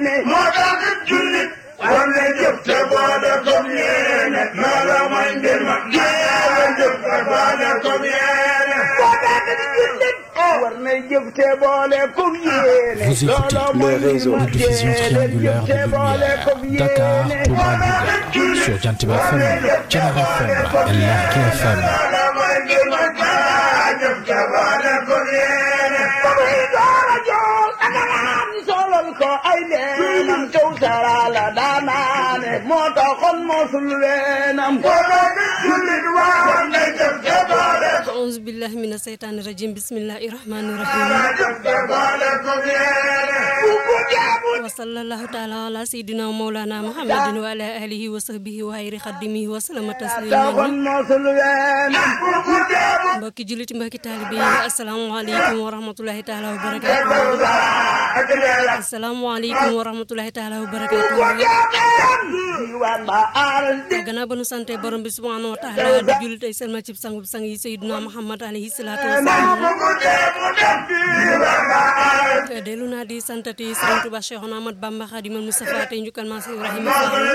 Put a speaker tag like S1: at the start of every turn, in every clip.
S1: moo tax jullit war na jëf te boole comme yéene loola mooy mbir ma jéem jëf te boole comme yéene moo tax jullit war na jëf te boole comme yéene
S2: Vous écoutez le réseau de diffusion triangulaire de lumière Dakar, Touba, Louga sur Jantiba FM, Thiénaba FM et Lergui FM.
S1: loola mooy mbir ma jëf te boole comme yéene bamuy door a jool aganaan solal ko ay leenam kaw sarala daanaane moo taxoon mosul weenam moo tax jullit war na jëf te boole
S3: auzu billahi mina seytaani rajim bismillahi rahmani rahim
S1: jëf te boole comme yéene bu ko jaamu
S3: wa sallallahu taala ala sayidina wa mawlana muhammadin wa ala alihi wa sahbihi wa hayri xaddimihi wa salama tasliman
S1: taxoon mosul weenam bu ko jaamu
S3: mbokki jullit mbokki taalibe yi asalaamaaleykum wa rahmatulahi taala wa barakatuh
S1: ak leela
S3: asalaamaaleykum wa rahmatulahi taala wa barakatuh
S1: diwaan ba aaral di
S3: gannaaw ba nu sante borom bi subhanahu wa taala di jullit ay selma cib sang bu sang yi sayidina muhammad alayhi salaatu wasalaam
S1: bu ko jaamu def diwaan ba aaral
S3: dellu naa di santati Sëriñ Tuba Cheikhouna Ahmad Bamba Khadimal Mustafa tey njukkal maa si Ibrahima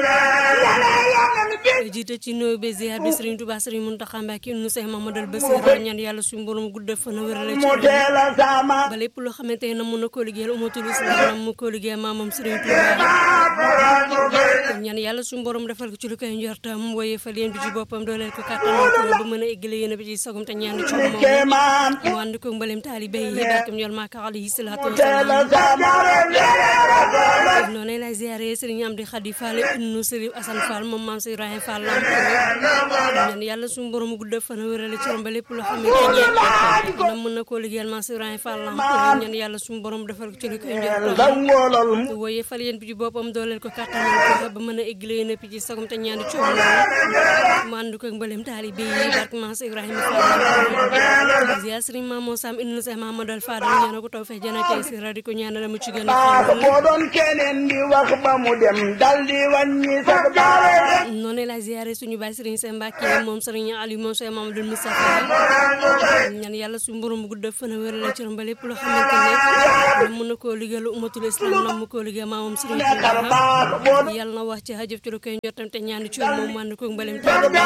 S3: Fall jiite ci nuyu be ziar bi Sëriñ Tuba Sëriñ Muntaxa Mbàkke nu Seex Mamadal Basir ñaan yàlla suñu borom guddal fan wérale ci
S1: mu teel a sama
S3: ba lépp loo xamante ne mun na koo liggéeyal umatul islam mu koo liggéeyal maamam Sëriñ Tuba ñaan yàlla suñu borom defal ko ci lu koy njortam woye fa leen bi ci boppam dooleel ko kàttanal ko ba mën a eggale yéen bi ci sogum te ñaan ci moom
S1: kéemaan
S3: mu ànd ko mbalem taalibe yi barkam ñol maaka alayhi salaatu
S1: teel a
S3: wasalaam
S1: sama
S3: noonu lay ziare Sëriñ Amdi Xadi Fall ibnu Sëriñ Asan Fall moom maam si Ibrahima Fall lamp ñaan yàlla suñu borom gudd fan wérale ci ba lépp loo xamante ne na mën na koo liggéeyal maam si Ibrahima Fall lamp ñaan yàlla suñu borom defal ko ci li koy njortam
S1: dangoolal mu
S3: woye fal yéen bi ci boppam dooleel ko kàttanal ko ba mën a éggale yéen a ci sagum te ñaani coow mu ànd ko mbalem taalibe yi barke maam si Ibrahima Fall ziar Sëriñ Maam Sam ibnu Seex Mamadou Fadal ñaan ko taw fex jana tey si ra di ko ñaanal mu ci gën a xéewal
S1: boo doon keneen di wax ba mu dem dal di wàññi sax baare
S3: noonu la ziare suñu baay Serigne Sène Mbacke moom Serigne Aliou moom Cheikh Mamadou Moustapha ñaan yàlla suñu borom bu gudd fan wér la ci ba lépp loo xamante ne mën na koo liggéeyal umatul islam na mu koo liggéey maamam Serigne
S1: kar
S3: Touba
S1: baax boo
S3: yàlla na wax ci hajëf ci lu koy njottam te ñaan ci moom man ko mbalem taalibe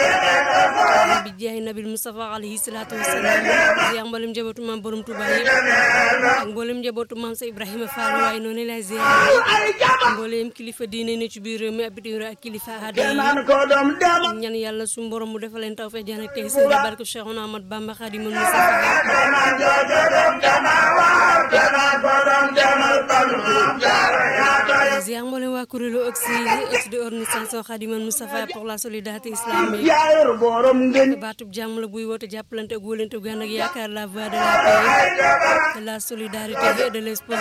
S3: bi jaay nabil Moustapha alayhi salaatu wasalaam ziar mbalem njabootu maam borom Touba yëpp ak mbalem njabootu maam sa Ibrahima Fall waaye noonu la ziare
S1: ay jama
S3: mbooleem kilifa diine ne ci biir réew mi ak bitim réew ak kilifa aada yi
S1: naan ko doom dem
S3: ñaan yàlla suñu borom mu defal leen taw fe jaan ak tey seen barke Cheikhouna Ahmad Bamba Khadimul Mustafa
S1: naan joojo doom dama waar dana ko doom demal ban
S3: ziar mboolem waa kuréelu oxy oxy de organisation Khadimul Mustafa pour la solidarité islamique
S1: yaayur borom ngeen
S3: baatub jàmm la buy woote jàppalante ak wóolante gu ànd ak yaakaar la voie de la paix de la solidarité et de l'espoir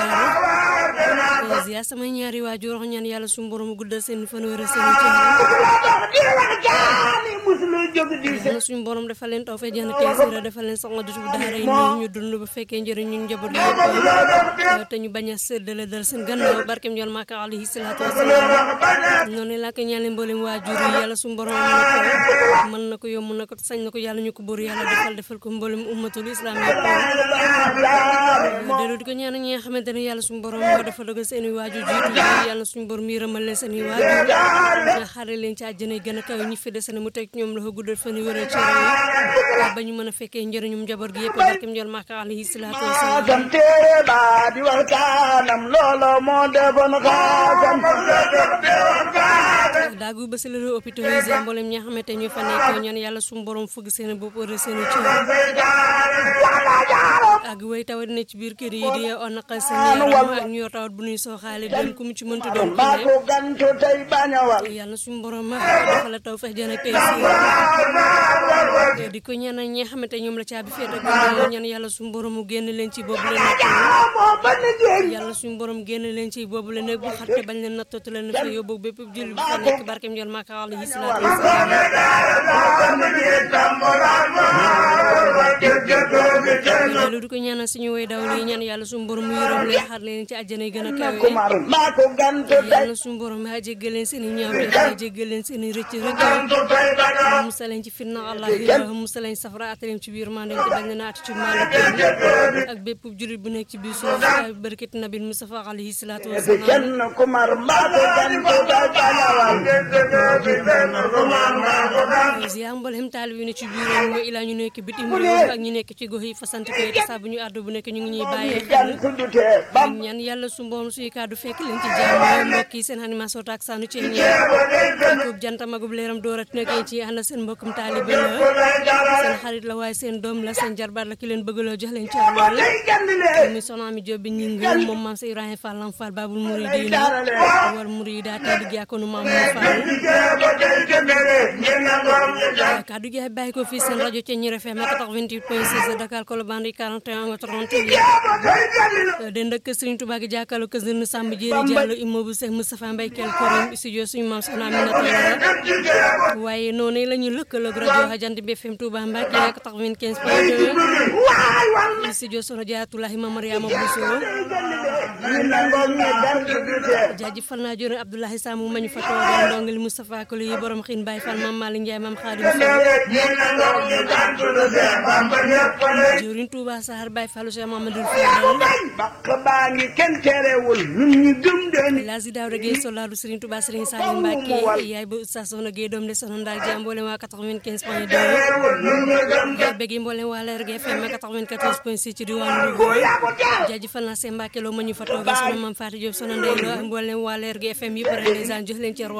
S3: ziar samay ñaari waajur ñaan yàlla suñu borom guddal seen fan wér seen cër
S1: di wax jaani musulu jóg di
S3: yàlla suñu borom defal leen taw fe jaan tey sira defal leen soxna du daara yi nii ñu dund ba fekkee njëriñ ñu njaboot gi yëpp te ñu bañ a séddale dal seen gannaaw barkem jol maaka alayhi salaatu wasalaam noonu laa ko ñaanee mboolem waajur yi yàlla suñu borom mën na ko mën na ko yomb na ko sañ na ko yàlla ñu ko bëru yàlla defal defal ko mboolem ummatul islam yëpp dellu di ko ñaan ñi nga xamante ne yàlla suñu borom moo dafa dogal seen i waajur jiitu yi yàlla suñu borom yërëmal leen seen i waajur nga xare leen ci àjjana yi gën a kawe ñi fi des ne mu teg ñoom loxo guddal fan yi wëral ci réew ba ñu mën a fekkee njëriñum njaboot gi yëpp barkem jol maaka alayhi salaatu wasalaam
S1: xaasam téere ba di waxtaanam loolo moo defoon xaasam
S3: daagu ba si la hôpital yi ziar mboolem ñi nga xamante ñu fa nekk ñaan yàlla suñu borom fëgg seen bopp wëral seen i cër ak way tawat ne ci biir kër yi di on naqal seen yaram ak ñu yor tawat bu ñuy sooxaale doon ku mu ci mënta doon ku
S1: maa
S3: ne
S1: ko gantu tey bañawal
S3: yàlla suñu borom ma dafa la taw fex jën ak tey si di ko ñaanal ñi nga xamante ñoom la caabi féete ak ñaan yàlla suñu borom mu génn leen ci boobu la nekk
S1: moo bañ a jéeg
S3: yàlla suñu borom génn leen ci boobu la nekk bu xatte bañ leen nattatu leen fa yóbbu bépp julli bu fa nekk barkeem jol Maka alayhi salaatu wasalaam loolu du ko ñaanal suñu way daw li ñaan yàlla suñu borom mu yërëm leen xar leen ci àjjana yi gën a kawe
S1: kumar maa ko gantu
S3: yàlla suñu borom maa jéggal leen seen i ñaaw te jéggal leen seen i rëcc rëcc musal leen ci fitna allah musal leen safara at leen ci biir maa leen te bañ leen a at ci maalo kenn ak bépp jurit bu nekk ci biir suuf barkat nabil Mustafa alayhi salaatu wasalaam
S1: kenn kumar maa ko gantu
S3: ziar mboolem taalib yi ne ci biir réew mi ilaa ñu nekk bitim réew ak ñu nekk ci gox yi fasante koy te saa bu ñu àddu bu nekk ñu ngi ñuy bàyyee xel ñaan yàlla su mboom suy kàddu fekk leen ci jàmm mbokk yi seen animation taak saanu ci ñeer koob janta magub leeram doorat nekk yéen ci ànd seen mbokkum taalibe la seen xarit la waaye seen doom la seen jarbaat la ki leen bëgg loo jox leen ci lool mi soxna mi Jóob bi ñi ngi moom maam sa Ibrahima Fall Lam Fall Babul Muridina wal Murida te di jàkkoonu maam Fall kaddu gi bàyyi ko fii seen rajo Thiéniere FM 88.6 Dakar Colobane 41 nga 38 den dëkk Serigne Touba gi jàkkaarloo kër Serigne Samb Jéeri Diallo immeuble Cheikh Moustapha Mbaye Kel Korim studio suñu maam soxna Aminata Yàlla waaye noonu la ñu lëkkaloog rajo Jant bi FM Touba Mbacké 95.2 studio soxna Jaatulahi Mame Mariama Bousso jaajëfal naa jone Abdoulaye Samou mañu fa toogal ndongali Moustapha Kolo yi borom xiin Baye Fall Mame Malick Ndiaye Mame Khadim Sow jëwriñ Touba Sahar Baye Fallu Cheikh Mamadou Fadal
S1: bakk baa ngi kenn terewul ñun ñu gëm den
S3: Lazi Daouda Gueye solaaru Serigne Touba Serigne Salim Mbacké yaay ba Oustaz Soxna Gueye doom de soxna Ndaal Dia mboolem waa 95 point 2 bëgg mboolem waa Leer gi FM 94 point 6 ci diwaanu Louga jaajëfal naa seen Mbacké loo ma ñu fa toogal soxna Mame Fatou Diop soxna Ndeye Lo mboolem waa Leer gi FM yëpp rek ndeysaan jox leen ci roi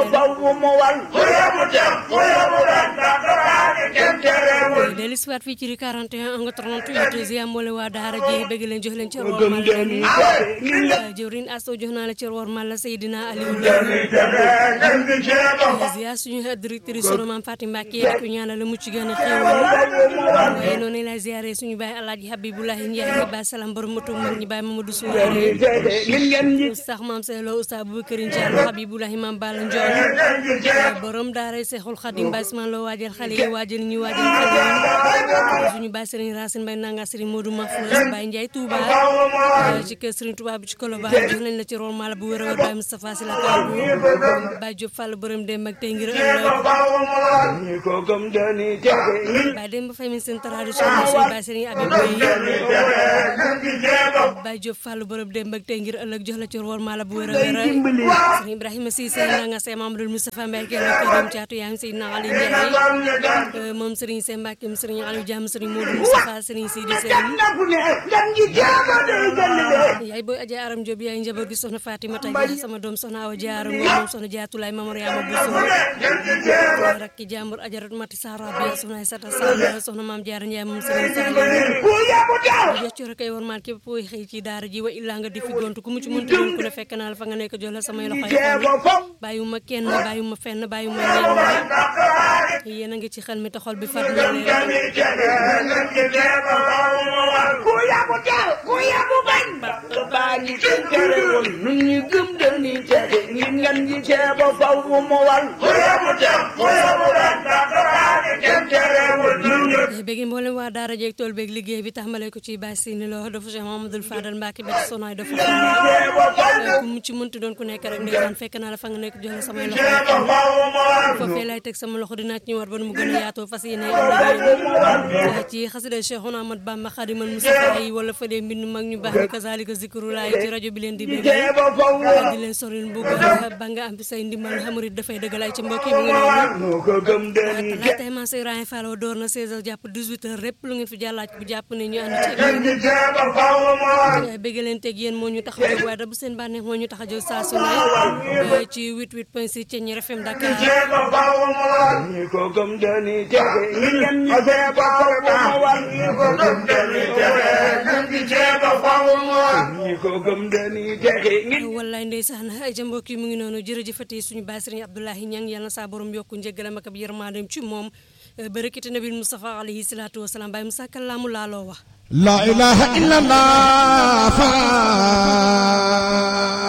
S3: deli siwaat fii ci ri 41 nga 38 ziar mboole waa daara ji bëgg leen jox leen ci roi mal jëwrin asto jox naa la ci roi mal la Seydina Aliou Lo ziar suñu directrice sunu maam Fatim Mbacké di ko ñaanal la mucc gën a xéewal waaye noonu lay ziaré suñu baay Alaaji Habiboulahi Ndiaye ba salam borom moto mag ñi baay Mamadou Souare Oustaz Maam Seylo Oustaz Boubacar Diallo Habiboulahi Maam Balla Ndiol borom daara Seexul Xadim Baay Ismaan Lo waajal xale yi waajal ñu waajal xale yi suñu baay Serigne Racine Mbaye nanga Serigne Modou Mahfouz Baye Ndiaye Touba ci kër Serigne Touba bi ci Colobane jox nañ la ci rol mala bu wér a wér Baye Moustapha Sy la kàddu Baye Diop Fall borom dem ak tey ngir ëllëg Baye Demba Faye mi seen tradition suñu Baye Serigne Abib Baye Diop Fall borom dem ak tey ngir ëllëg jox la ci rol mala bu wér a wér Serigne Ibrahima Cissé nanga Sey Mamadou Moustapha Mbaye kenn këram caatu yaa ngi si na Ali Ndiaye moom Serigne Sey Mbacke Serigne Aliou Diam Serigne Modou Moustapha Serigne Sidi Sène yaay booy Adja Aram Diop yaay njaboot gi soxna Fatimata Dia sama doom soxna Awa Diarra Ngom moom soxna Jaatulaay Mamariama Bousso rakki jàmbur Ajarat Mati Sara bi soxna Aïssata Sall soxna Maam Diarra Ndiaye moom Serigne Saliou jox ci kay war maal képp kuy xëy ci daara ji wa illaa nga di fi gontu ku mu ci mënta doon ku ne fekk naa la fa nga nekk jox la samay loxo yi bàyyiwuma kenn bàyyiwuma fenn bàyyiwuma ñenn yéen a ngi ci xel mi te xol bi fat na leen
S1: ku yabu teel ku yabu bañ baa ngi kenn terewul ñun ñu gëm dañuy texe ngir ngan ji ceeba faw mu mu wal ku yabu teel ku yabu bañ baa ngi kenn terewul ñun ñu
S3: bëgg mboolem waa daara jeeg tool beeg liggéey bi taxmale ko ci bàyyi sini loo dafa Cheikh Mamadou Fadal Mbacke ba ci sonaay dafa ku mu ci mënti doon ku nekk rek ndeysaan fekk naa la fa nga nekk jox la samay loxo foofee lay teg sama loxo dinaa ci ñëwaat ba nu mu gën a yaatoo fas yéene am na ci xasida Cheikhouna Ahmad Bamba Khadimal Mustafa yi wala fa dee mbind mag ñu baax ñu kazalika zikru laay ci rajo bi leen di bëgg di leen soril bu ba nga am say ndimbal xamurit dafay dëggal ay ci mbokk yi mu ngi noonu la tey man say Ibrahima Fall door na 16h jàpp 18h répp lu ngeen fi jàllaaj bu jàpp ne ñu ànd ci bëgg leen teg yéen moo ñu tax a jóg waaye da bu seen bànneex moo ñu tax a jóg saa su ne ci 88.6 Thiéniere FM Dakar
S1: ñi ko gëm dañuy texe ñi ngeen ñi ceeba faw mu wal ñi ko gëm dañuy texe ñi ceeba faw mu wal ñi ko gëm dañuy texe ñi
S3: wallaay ndeysaan ay ja mbokk yi mu ngi noonu jërëjëfati suñu baay Sëriñ Abdoulahi Ñang yàlla na saa borom yokku njëggalam ak ab yërmandeem ci moom barakati nabil Mustafa alayhi salaatu wasalaam baay Musaa kàllaamu laaloo wax
S4: la ilaha illallah